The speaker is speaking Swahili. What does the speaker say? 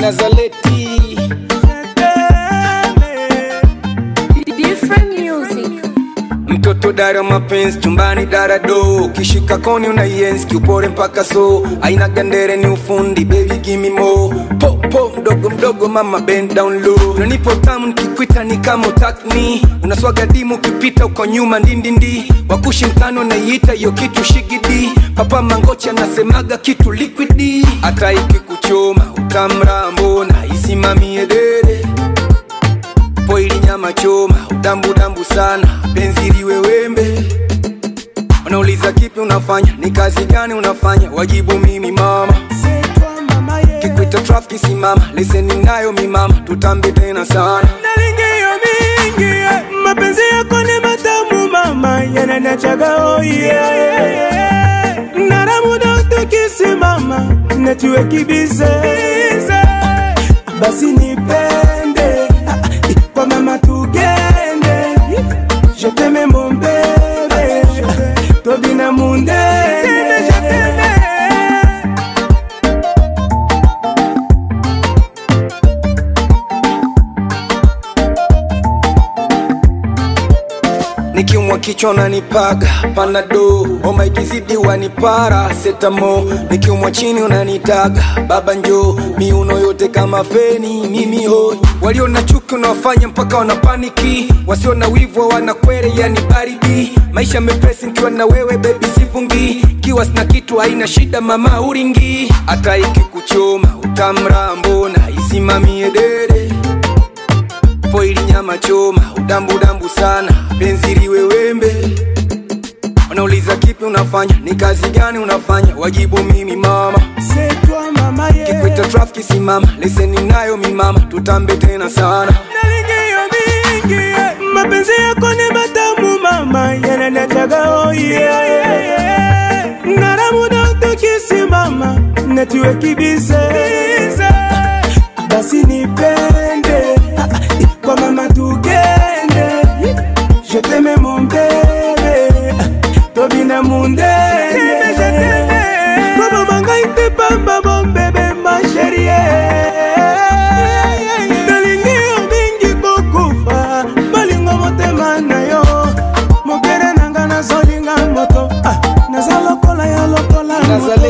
Nazaleti Different music. mtoto dara mapenzi chumbani dara do kishika koni unaienzi kiupore mpaka so aina gandere ni ufundi baby gimme more po po mdogo mdogo mama bend down low unanipo tamu nikikwita ni kama utakni unaswaga dimu ukipita uko nyuma ndindindi wakushi mtano naiita hiyo kitu shigidi papa mangocha nasemaga kitu liquidi hata ikikuchoma utamra mbona isimamie dere poili nyama choma udambudambu sana penzi liwe wembe wanauliza kipi unafanya ni kazi gani unafanya wajibu mimi mama kikwita trafiki simama leseni nayo mimama tutambe tena sana nalingiyo mingi eh, mapenzi yako ni matamu mama yananachaga oye naramuda tukisimama natuwe kibize basi nipende ah, ah, kwa mama tugende je t'aime mon bébé tobina mundene nikiumwa kichwa unanipaga panado homa ikizidi wanipara setamo nikiumwa chini unanitaga baba njo miuno yote kama feni mimi hoi walio na chuki unawafanya mpaka wanapaniki wasio na wivu wanakwere yani baridi maisha mepesi nikiwa na wewe bebi sivungi kiwa sina kitu haina shida mama uringi hata ikikuchoma utamra mbona isimamie dere poili nyama choma udambudambu sana penzi liwe wembe wanauliza kipi unafanya ni kazi gani unafanya wajibu mimi mama c'est toi mama yeah. kikwita trafiki simama leseni nayo mimama tutambe tena sana nalingiyo mingi eh, mapenzi yako ni matamu mama yananachaga oye naramuda tukisimama natuwe kibize basi nipende ah, ah, kwa mama tugende je t'aime mon bébé tobina mundene Baba mangai te pamba mon bébé ma chérie nalingi yo mingi kokufa balingo motema na yo mokere nanga nazolinga moto ah, naza lokola ya lokola moto